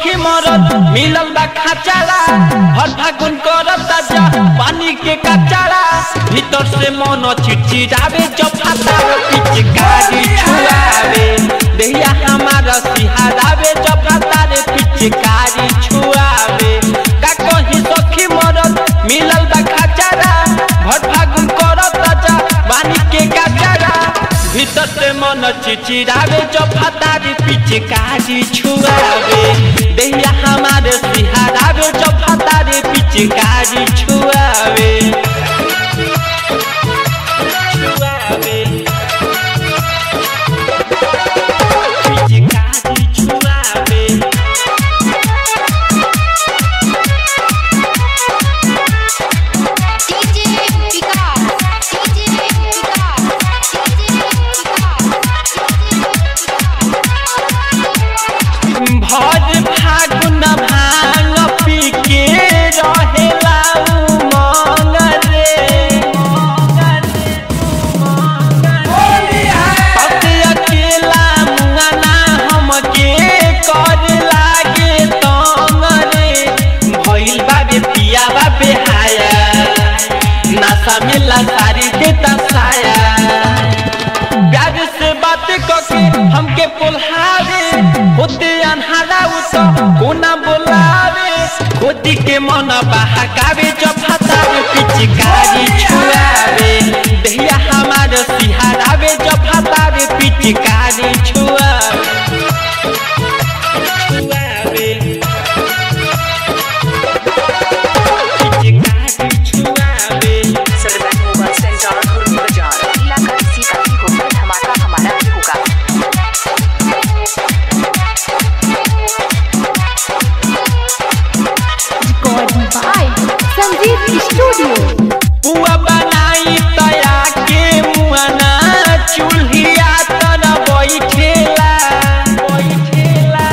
सखी मरद मिलल बा खाचाला हर फागुन करत ताजा पानी के कचाला भीतर से मन चिड़चिड़ावे जब हाथार पिचकारी छुआवे देहिया हमारा सिहारावे जब हाथार पिचकारी छुआवे का कहीं सखी मरद मिलल बा खाचाला हर फागुन करत ताजा पानी के कचाला भीतर से मन चिचिरावे जब हतारी पीछे काजी छुआवे देहिया हमारे सिहारावे जब हतारी पीछे काजी छुआवे छुआवे पीछे काजी छुआवे DJ Vikas DJ Vikas DJ भर फागुन भांग पी के रहेला उमंग रे अते अकेला मुआना हमके कर लागे तंग रे भइल बाबे पिया बाबे हाया नशा मिला सारी देता साया प्यार से बात करके हमके बोलावे होते अनहारा उतो कोना बोलावे खोदी के मन बहकावे जब हतावे पिचकारी छुआवे दहिया हमारे सिहारावे जब हतावे पिचकारी छुआवे छुआवे पिचकारी छुआवे सर्वैन मोबाइल सेंटर खुर्द बाजार इलाका किसी का भी होगा धमाका हमारा भी होगा रिकॉर्डिंग बाय संजीव स्टूडियो पुआ बनाई तया के मुआना चूल्हिया तर बैठेला बैठेला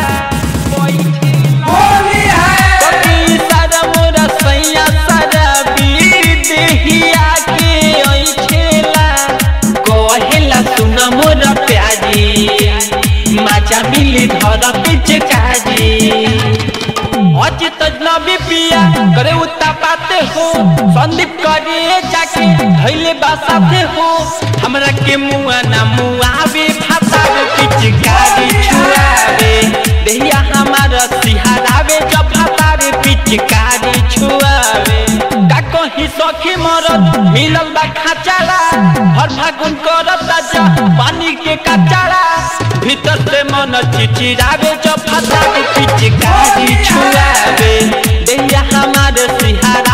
बैठेला कभी सरम रसैया सरबी देहिया के ऐठेला कहेला सुन मोर प्याजी माचा मिली धर पिचकारी अज तजनबी पिया करे उता पाते हो संदीप करे जाके धैले बासाते हो हमरा के मुआ ना मुआवे भातावे पिचकारी छुआवे देहिया हमारा सिहारावे जब भातावे पिचकारी छुआवे का कहीं सखी मरद मिलल बा खाचाला हर फागुन करत ताजा पानी के कचाला भीतर से मन चिचिरावे जब भातावे पिचकारी छुआवे देहिया हमारे सिहारा